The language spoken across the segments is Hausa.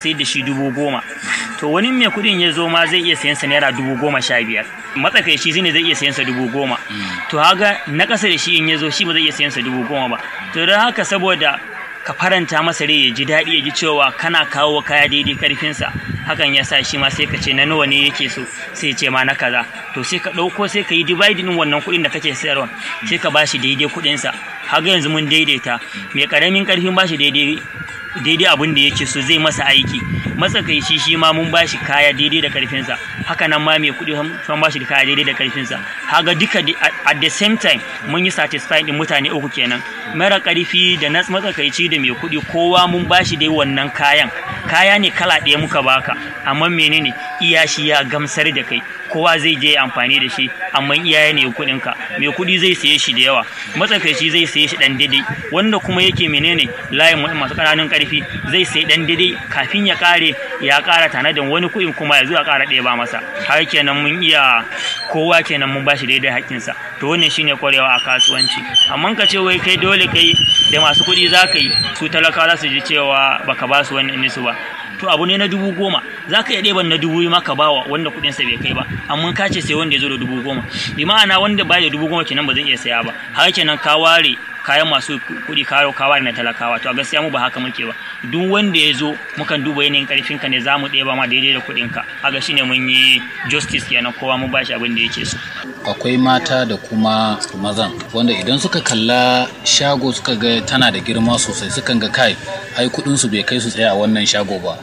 sayar da shi dubu goma to wani mai kuɗin ya zo ma zai iya sayan sa naira dubu goma sha biyar matsakaici shine zai iya sayan sa dubu goma to haga na ƙasa da shi in ya zo shi ba zai iya sayan sa dubu goma ba to don haka saboda ka faranta masa rai ya ji daɗi ya ji cewa kana kawo kaya daidai karfinsa hakan ya sa shi ma sai ka ce na nawa ne yake so sai ce ma na kaza to sai ka ɗauko sai ka yi dividing wannan kuɗin da kake sayarwa sai ka bashi daidai kuɗinsa haga yanzu mun daidaita mai ƙaramin ƙarfin bashi daidai daidai abin da yake so zai masa aiki matsakaici shi ma mun bashi kaya daidai da karfinsa haka nan ma mai kuɗi sun bashi da kaya daidai da karfinsa haga duka at the same time mun yi satisfy din mutane uku kenan mara karfi da na matsakaici da mai kuɗi kowa mun bashi dai wannan kayan kaya ne kala ɗaya muka baka amma menene iya shi ya gamsar da kai kowa zai je amfani da shi amma iyaye ne kuɗin ka mai kuɗi zai saye shi da yawa matsakaici zai saye shi dan daidai wanda kuma yake menene layin masu ƙananan ƙarfi zai sayi dan daidai kafin ya ƙare ya ƙara tanadin wani kuɗin kuma ya zo ya ƙara ɗaya ba masa har kenan mun iya kowa kenan mun bashi daidai haƙƙinsa to wannan shine kwarewa a kasuwanci amma ka ce wai kai dole kai da masu kuɗi za ka yi su talakawa za su ji cewa baka ba su wannan nisu ba to abu ne na dubu goma za ka iya ɗeban na dubu ma ka bawa wanda kuɗinsa bai kai ba amma ka ce sai wanda ya zo da dubu goma bi ma'ana wanda ba da dubu goma kenan ba zai iya saya ba har kenan ka ware kayan masu kuɗi karo kawa na talakawa to a gaskiya mu ba haka muke ba duk wanda ya zo mukan duba yanayin karfin ka ne za mu ɗeba ma daidai da kuɗin ka aga shine mun yi justice kenan kowa mun bashi abin da yake so akwai mata da kuma mazan wanda idan suka kalla shago suka ga tana da girma sosai sukan ga kai ai kuɗin su bai kai su tsaya a wannan shago ba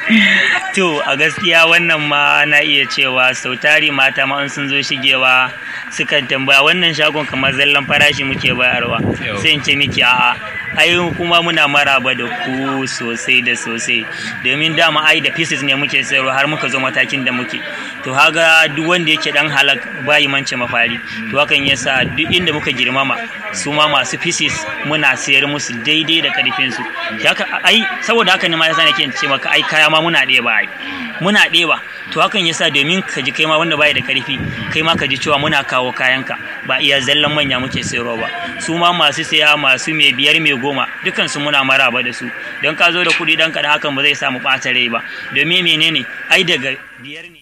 to a gaskiya wannan ma na iya cewa sau tari mata ma sun zo shigewa sukan tambaya wannan shagon kamar zallan farashi muke bayarwa sai in ce miki a'a ai kuma muna maraba da ku sosai da sosai domin dama ai da pieces ne muke sayarwa har muka zo matakin da muke to haga duk wanda yake dan halak bayi mance mafari to hakan yasa duk inda muka girmama su ma masu pieces muna sayar musu daidai da karfin su haka ai saboda haka ne ma yasa nake ce maka ai kaya ma muna ɗeba ai muna ɗeba to hakan yasa domin ka ji kai ma wanda bai da karfi kai ma ka ji cewa muna kawo kayanka ba iya zallan manya muke sayarwa ba su ma masu saya masu mai biyar mai goma dukan su muna maraba da su don ka zo da kuɗi dan kaɗan hakan ba zai samu ɓata rai ba domin menene ai daga biyar ne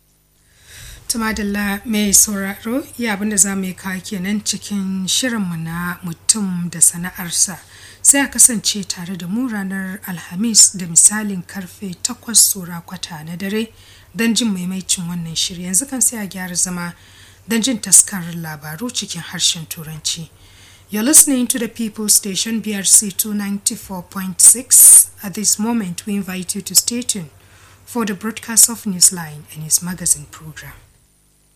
tumadalla mai sauraro iya abinda za mu yi kawo kenan cikin shirinmu na mutum da sana'arsa sai a kasance tare da mu ranar alhamis da misalin karfe 8 tsora kwata na dare don jin maimaicin wannan shiri yanzu kan sai a gyara zama don jin taskarar labaru cikin harshen turanci You're listening to the People Station BRC 294.6. At this moment, we invite you to stay tuned for the broadcast of Newsline and its magazine program.